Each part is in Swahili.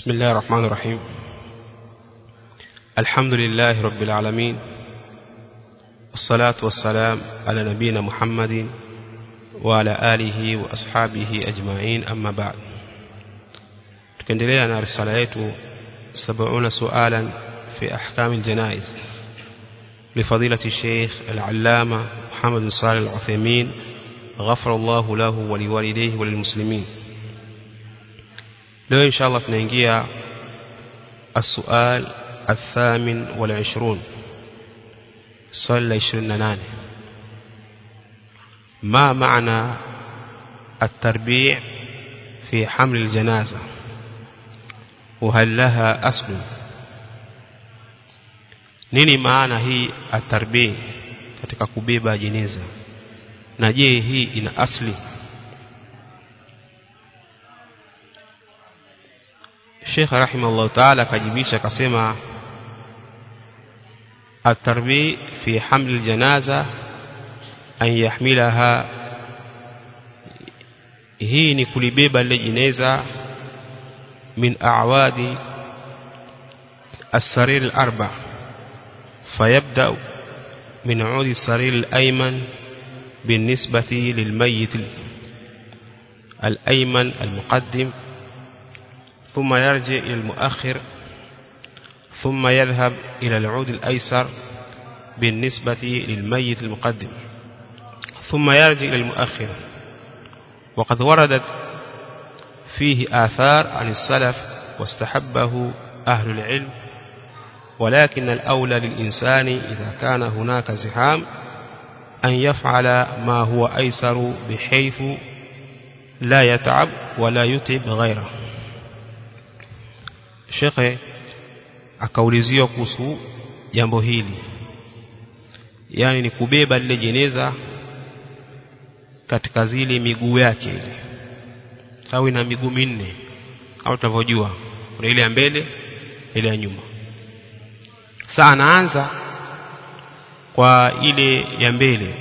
بسم الله الرحمن الرحيم الحمد لله رب العالمين والصلاة والسلام على نبينا محمد وعلى آله وأصحابه أجمعين أما بعد tukiendelea na risala yetu 70 sualan fi ahkam aljanaiz لفضيلة الشيخ العلامة محمد بن صالح العثيمين غفر الله له ولوالديه وللمسلمين leo insha Allah tunaingia السؤال الثامن والعشرون صلى عشرين ناني ما معنى التربيع في حمل الجنازة وهل لها أصل nini maana hii atarbii katika kubeba jeneza na je hii ina asli Sheikh rahimahullah ta'ala akajibisha akasema التربية في حمل الجنازة أن يحملها hii ni kulibeba lile jeneza min a'wadi as-sarir al-arba فيبدأ من عود السرير الأيمن بالنسبة للميت الأيمن المقدم ثم يرجع إلى المؤخر ثم يذهب إلى العود الأيسر بالنسبة للميت المقدم ثم يرجع إلى المؤخر وقد وردت فيه آثار عن السلف واستحبه أهل العلم ولكن الأولى للإنسان إذا كان هناك زحام أن يفعل ما هو أيسر بحيث لا يتعب ولا يتعب غيره shekhe akauliziwa kuhusu jambo hili yani ni kubeba lile jeneza katika zile miguu yake ile sawa ina miguu minne kama tunavyojua kuna ile ya mbele ile ya nyuma sasa anaanza kwa ile ya mbele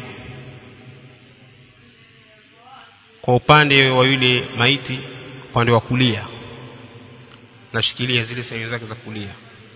kwa upande wa yule maiti upande wa kulia nashikilia zile sehemu zake za kulia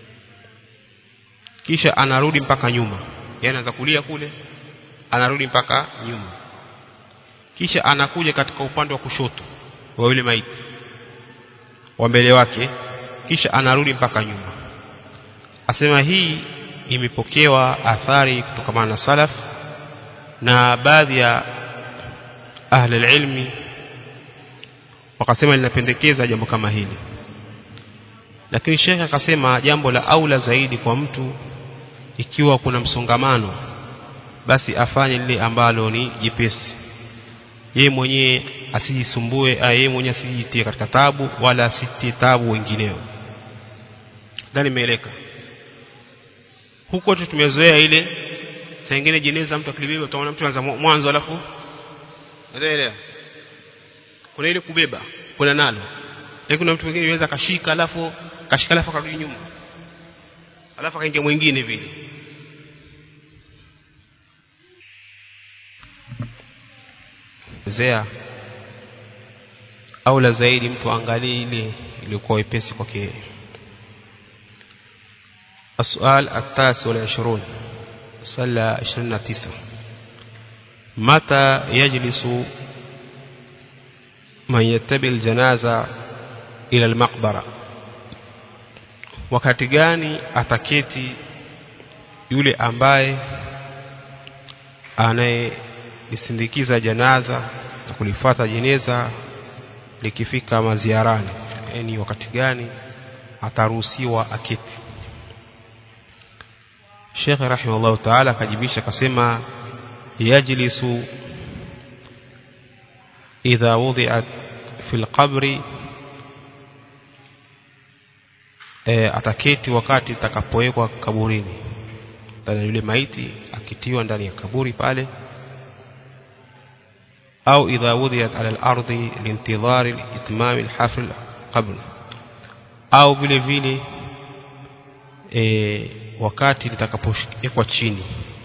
kisha anarudi mpaka nyuma yani anaanza kulia kule anarudi mpaka nyuma kisha anakuja katika upande wa kushoto wa yule maiti wa mbele wake kisha anarudi mpaka nyuma asema hii imepokewa athari kutokana na salaf na baadhi ya ahli ilmi wakasema linapendekeza jambo kama hili lakini shekhe akasema jambo la aula zaidi kwa mtu ikiwa kuna msongamano basi afanye lile ambalo ni jipesi yeye mwenyewe asijisumbue yeye mwenyewe asijitie katika tabu wala asitie tabu wengineo ndani imeeleka huko tu tumezoea ile saa nyingine jeneza mtu akilibeba utaona mtu anza mwanzo alafu unaelewa kuna ile kubeba kuna nalo lakini kuna mtu mwingine anaweza kashika alafu kashika alafu akarudi nyuma alafu akaingia mwingine vile zea au la zaidi mtu angalie ile ilikuwa wepesi kwake السؤال التاسع والعشرون صلى عشرين تسعة متى يجلس من يتبع الجنازة إلى المقبرة wakati gani ataketi yule ambaye anayelisindikiza janaza na kulifuata jeneza likifika maziarani yani wakati gani ataruhusiwa aketi Sheikh rahimahullah ta'ala akajibisha akasema yajlisu idha wudi'at fil qabri e, ataketi wakati itakapowekwa kaburini ndani yule maiti akitiwa ndani ya kaburi pale au idha wudiyat ala al-ardi liintidhari itmam al-hafl qabl au vile vile e, wakati litakapowekwa chini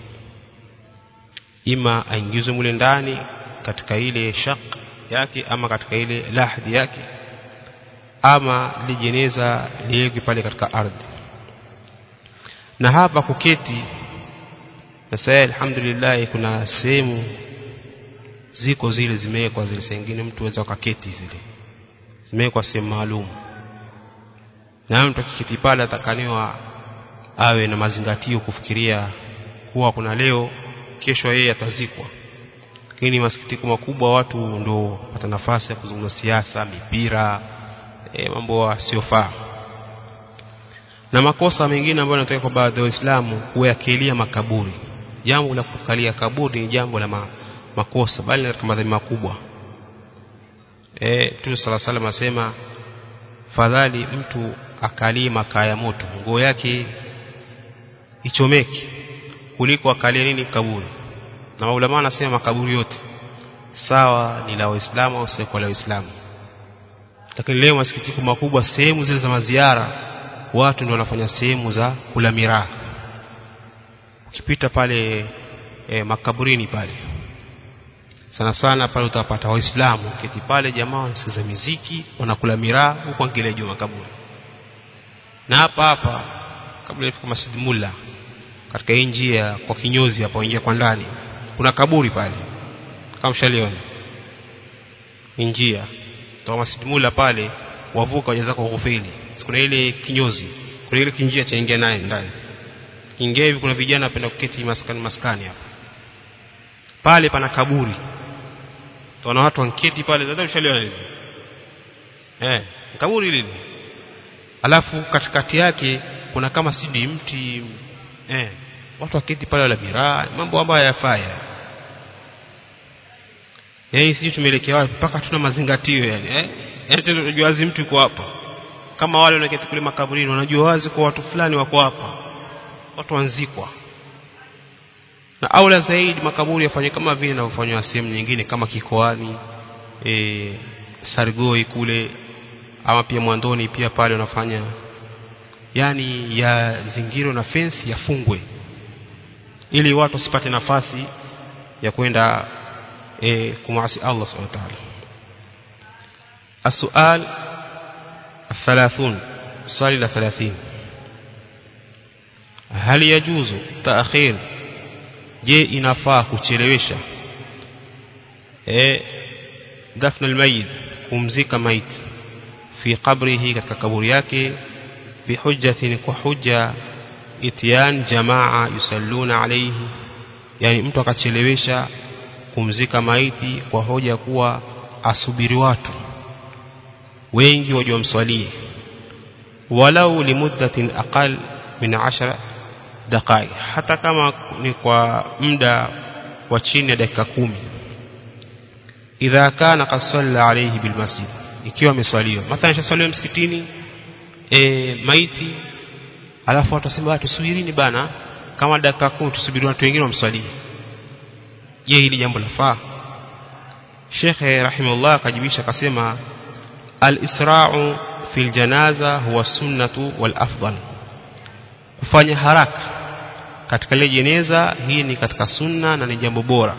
ima aingizwe mule ndani katika ile shaq yake ama katika ile lahdi yake ama lijeneza liwekwe pale katika ardhi na hapa kuketi na sasa alhamdulillah kuna sehemu ziko zile zimewekwa zile sengine mtu aweza ukaketi zile zimewekwa sehemu maalum na mtu akiketi pale atakaniwa awe na mazingatio kufikiria kuwa kuna leo kesho yeye atazikwa lakini masikitiko makubwa watu ndo pata nafasi ya kuzungumza siasa mipira e, mambo yasiyofaa na makosa mengine ambayo yanatokea kwa baadhi ya waislamu kuyakilia makaburi jambo la kukalia kaburi ni jambo la ma, makosa bali katika madhambi makubwa eh Mtume sala salam asema fadhali mtu akalie makaa ya moto nguo yake ichomeke kuliko akalie nini kaburi na maulama anasema makaburi yote sawa ni la waislamu au sio kwa la waislamu lakini leo masikitiko makubwa sehemu zile za maziara watu ndio wanafanya sehemu za kula miraa ukipita pale e, makaburini pale sana sana pale utapata waislamu kiti pale jamaa wanasikiza miziki wanakula miraa huko angalia juu makaburi na hapa hapa kabla ifika Masjid Mulla katika hii njia kwa kinyozi hapo ingia kwa ndani kuna kaburi pale kama mshaliona njia toka Masjid Mulla pale wavuka wajaza kwa ghufili kuna ile kinyozi kuna ile kinjia cha ingia naye ndani ingia hivi kuna vijana wapenda kuketi maskani maskani hapa pale pana kaburi tunaona watu wanketi pale dada ushaliona hivi eh kaburi lile alafu katikati yake kuna kama sidi mti eh watu waketi pale wala miraa mambo ambayo hayafaya yaani sisi tumeelekea wapi mpaka tuna mazingatio yani eh yani tunajua wazi mtu yuko hapa kama wale wanaketi kule makaburini wanajua wazi kwa watu fulani wako hapa watu wanzikwa na aula zaidi makaburi yafanye kama vile yanavyofanywa sehemu nyingine kama kikoani e, sargoi kule ama pia mwandoni pia pale wanafanya yani ya zingiro na fensi yafungwe ili watu wasipate nafasi ya kwenda e, kumasi Allah subhanahu wa ta'ala السؤال الثلاثون swali la 30 hal yajuzu taakhir je inafaa kuchelewesha eh dafna almayit kumzika maiti fi qabrihi katika kaburi yake bi hujjatin kwa hujja itiyan jamaa yusalluna alayhi yani mtu akachelewesha kumzika maiti kwa hoja kuwa asubiri watu wengi waje wamswalie walau limuddatin aqal min 10 daqaiq hata kama ni kwa muda wa chini ya dakika kumi idha kana qad salla alayhi bil masjid ikiwa ameswaliwa mathalan shaswaliwa msikitini e, maiti alafu watu wasema tusubirini bana kama dakika kumi tusubiri watu wengine wamswalie je hili jambo lafaa Sheikh rahimahullah akajibisha akasema al-isra'u fil janaza huwa sunnatu wal afdal kufanya haraka katika ile jeneza hii ni katika sunna na ni jambo bora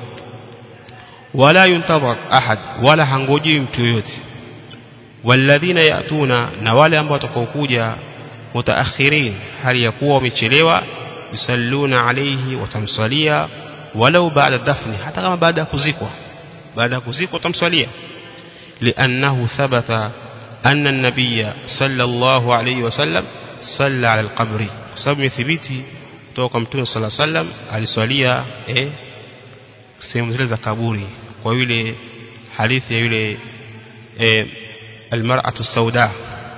wala yuntadhar ahad wala hangoji mtu yoyote walladhina yatuna na wale ambao watakaokuja mutaakhirin hali ya kuwa wamechelewa yusalluna alayhi watamsalia walau baada dafni hata kama baada ya kuzikwa baada ya kuzikwa watamsalia لأنه ثبت أن النبي صلى الله عليه وسلم صلى على القبر sababu imethibiti kutoka kwa mtume sala sallam aliswalia eh sehemu zile za kaburi kwa yule hadithi ya yule eh, almar'atu sauda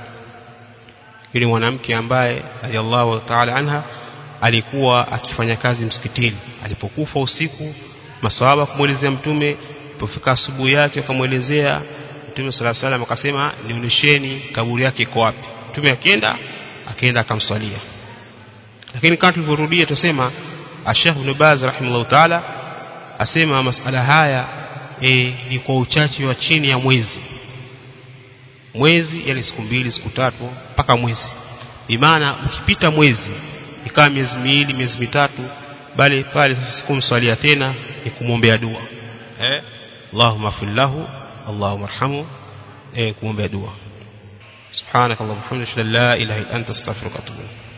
yule mwanamke ambaye radhiallahu ta'ala anha alikuwa akifanya kazi msikitini alipokufa usiku maswahaba kumuelezea mtume ilipofika asubuhi yake akamwelezea mtume sala salam akasema nionyesheni kaburi yake iko wapi mtume akienda akaenda akamswalia lakini kama tulivyorudia tusema Sheikh Ibn Baz rahimahullah taala asema masala haya e, ni kwa uchache wa chini ya mwezi mwezi yani siku mbili siku tatu mpaka mwezi bimaana ukipita mwezi ikawa miezi miwili miezi mitatu bali pale sasa sikumswalia tena ni kumwombea dua eh Allahumma fillahu Allahumma arhamu eh kumwombea dua subhanakallahumma wa bihamdika la ilaha illa anta astaghfiruka wa atubu